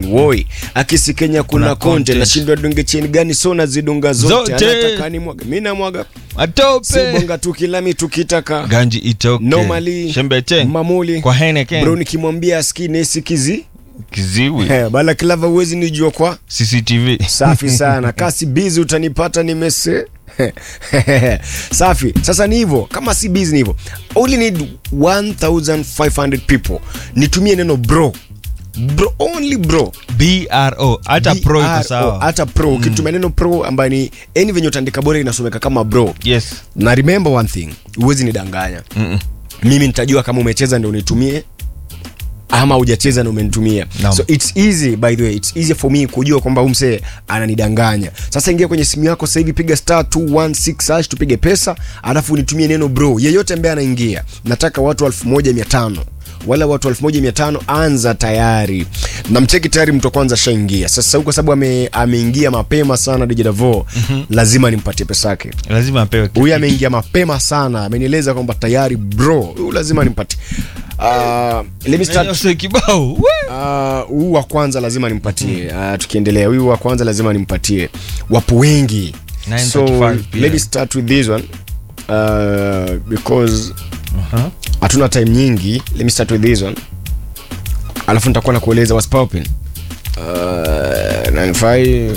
woi akisi Kenya kuna, Kuna konte content. nashindwa dunge cheni gani so nazidunga zote, Zote. anataka ni mwaga mi namwaga atope sibonga tukilami tukitaka ganji itoke normally shembete mamuli kwa Heineken bro nikimwambia aski nesi kizi kiziwi Eh, bala klava uwezi nijua kwa CCTV safi sana kasi bizi utanipata nimese safi sasa ni hivyo kama si bizi ni hivyo only need 1500 people nitumie neno bro bro only bro BRO hata pro iko BRO, sawa hata pro ukitumia neno pro ambayo ni yani venye utaandika bora inasomeka kama bro yes na remember one thing huwezi nidanganya Mm-mm. mimi nitajua kama umecheza ndio unitumie ama hujacheza na umenitumia Naam. so it's easy by the way it's easy for me kujua kwamba huyu msee ananidanganya sasa ingia kwenye simu yako sasa hivi piga star 216 hash tupige pesa alafu unitumie neno bro yeyote ambaye anaingia nataka watu 1500 wala watu 1500 anza tayari na mcheki tayari mtu wa kwanza shaingia sasa huko sababu ame, ameingia mapema sana dijidavo mm-hmm. lazima nimpatie pesa yake lazima apewe kitu. huyu ameingia mapema sana amenieleza kwamba tayari bro huyu lazima nimpatie uh, let me start Yose kibao we. Ah, huu wa kwanza lazima nimpatie uh, tukiendelea huyu wa kwanza lazima nimpatie wapo wengi 9:35 so pia. let me start with this one uh, because Uh-huh. hatuna time nyingi let me start with this one alafu nitakuwa na kueleza what's popping uh, 95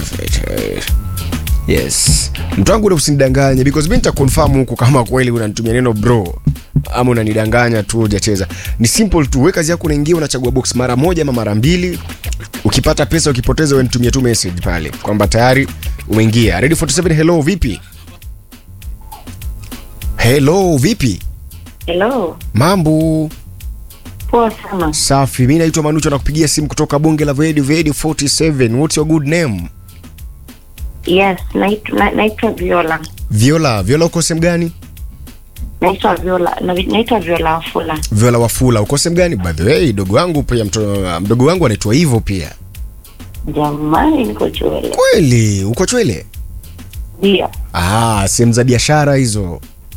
yes mtu wangu ule usinidanganye because mi nitakonfirm huku kama kweli unanitumia neno bro ama unanidanganya tu hujacheza ni simple tu we kazi yako unaingia unachagua box mara moja ama mara mbili ukipata pesa ukipoteza we nitumie tu message pale kwamba tayari umeingia ready 47 hello vipi hello vipi Hello, mambo poa sana. safi mi naitwa manucho nakupigia simu kutoka bunge la vedi vedi 47 what's your good name Yes, naitwa na- naitwa Viola. viola viola uko sehemu gani Naitwa Viola, na- naitwa Viola Wafula. viola wafula uko sehemu gani by the way dogo wangu pia mto, mdogo wangu anaitwa hivyo pia Jamani, niko Chwele. kweli uko chwele Ndio. ah sehemu za biashara hizo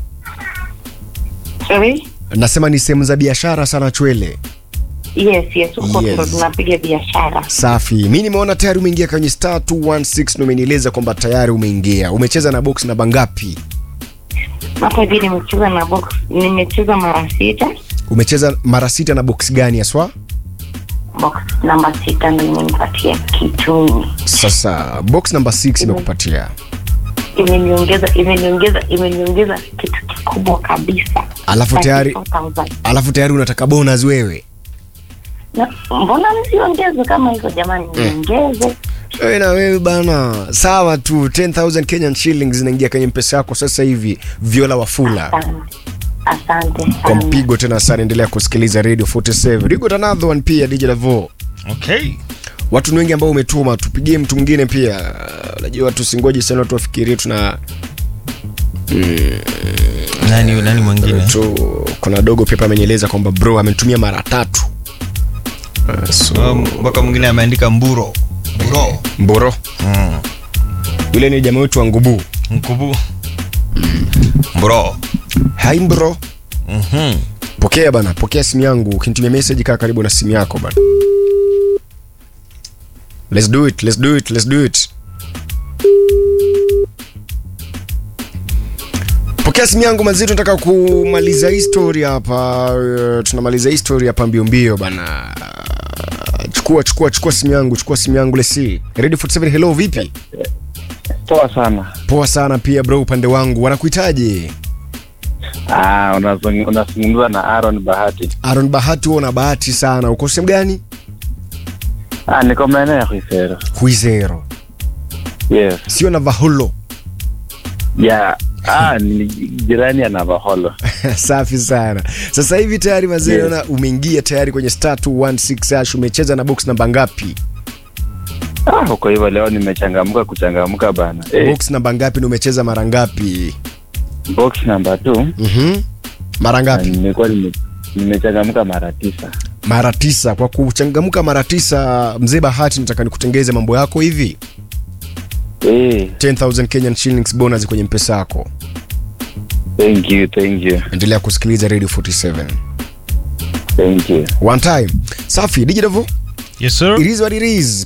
Sorry? nasema ni sehemu za biashara sana chwele Yes, yes, huko Yes. ndo tunapiga biashara. safi mi nimeona tayari umeingia kwenye star 216 na umenieleza kwamba tayari umeingia umecheza na box namba ngapi Hapa hivi nimecheza na box, nimecheza mara sita. umecheza mara sita na box gani haswa Box namba sita ndo imenipatia kituni. sasa box namba 6 imekupatia Imeniongeza, imeniongeza, imeniongeza kitu kikubwa kabisa. Alafu tayari- 34,000. alafu tayari unataka bonus wewe Na, mbona msiongeze kama hizo jamani, niongeze. wewe na wewe bana sawa tu 10000 kenyan shillings zinaingia kwenye mpesa yako sasa hivi viola wafula Asante. Asante kwa sana. mpigo tena sana endelea kusikiliza radio 47 you got another one pia dj lavo okay watu ni wengi ambao umetuma tupigie mtu mwingine pia unajua tusingoje sana watu wafikirie tuna nani nani mwingine tu kuna dogo pepa amenieleza kwamba bro amenitumia mara tatu uh, so, Um, mpaka mwingine ameandika mburo mburo mboro mm. yule ni jamaa wetu wa ngubu mkubu mburo hai mbro Mhm. pokea bana pokea simu yangu ukinitumia message kaa karibu na simu yako bana let's do it let's do it let's do it pokea simu yangu mazito nataka kumaliza hii story hapa uh, tunamaliza hii story hapa mbio mbio bana chukua chukua chukua simu yangu chukua simu yangu lesi ready 47 hello vipi poa sana poa sana pia bro upande wangu wanakuitaje ah, unazung- unazungumza na Aaron Bahati. Aaron Bahati huo na bahati sana uko sehemu gani Ah, niko maeneo ya Khwisero. huizero Yes. sio na vahulo Ya ah, ni jirani ya Navaholo. safi sana sasa hivi tayari mazee Yes. naona umeingia tayari kwenye star 216 hash umecheza na box namba ngapi Ah, huko hivyo leo nimechangamka kuchangamka bana. Eh, box namba ngapi na umecheza mara ngapi box number 2 mm mara ngapi nimekuwa nime- nimechangamka mara tisa. mara tisa kwa kuchangamka mara tisa mzee bahati nataka nikutengeze mambo yako hivi Eh, 10000 kenyan shillings bonus kwenye mpesa yako thank you, thank you. endelea kusikiliza radio 47 Thank you. one time safi dijidavo yes sir it is what it is